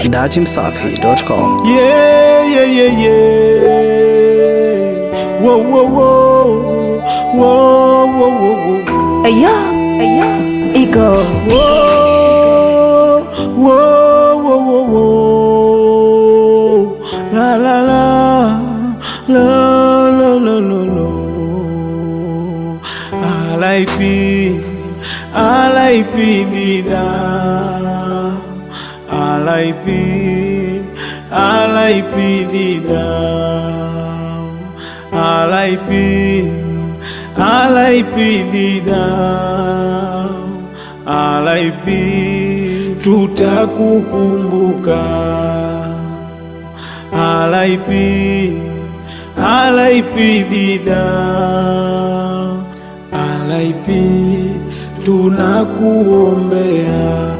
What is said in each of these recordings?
dachimsafi.com. Yeah, yeah, yeah, yeah. Whoa, whoa, whoa. Whoa, whoa, whoa, whoa. Ayo, ayo, ego. Whoa, whoa, whoa, whoa, whoa. La, la, la. La, la, la, la, la. R.I.P. R.I.P. Dida. R.I.P. R.I.P. Dida. R.I.P. R.I.P. Dida. R.I.P. Tutakukumbuka. R.I.P. R.I.P. Dida. R.I.P. Tunakuombea.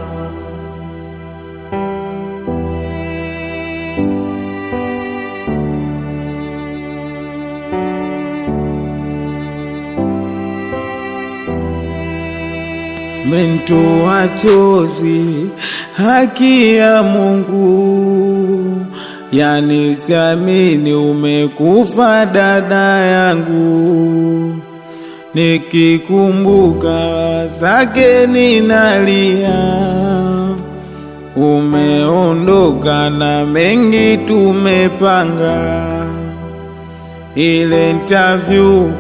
Mentoa chozi, haki ya Mungu, yani siamini umekufa dada yangu, nikikumbuka zake ninalia, umeondoka na mengi tumepanga, ile interview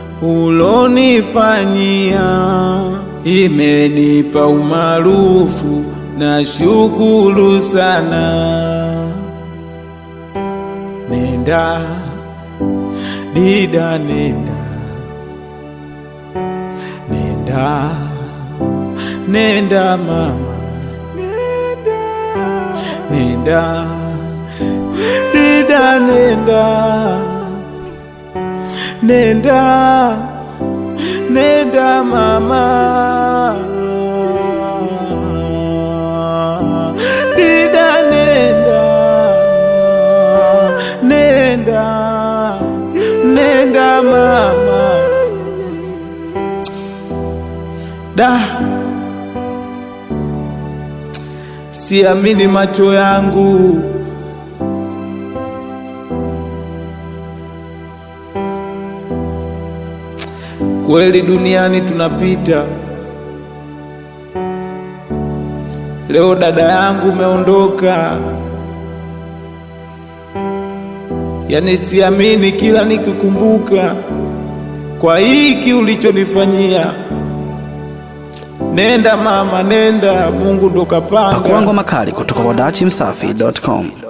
ulonifanyia imenipa umaarufu na shukuru sana. Nenda dida, nenda nenda nenda mama, nenda dida, nenda nenda nenda mama dida nenda nenda nenda mama da siamini macho yangu Kweli duniani tunapita. Leo dada yangu umeondoka, yani siamini kila nikikumbuka kwa hiki ulichonifanyia. Nenda mama, nenda, Mungu ndo kapanga. Pakuangwa makali kutoka kwa dachimsafi.com.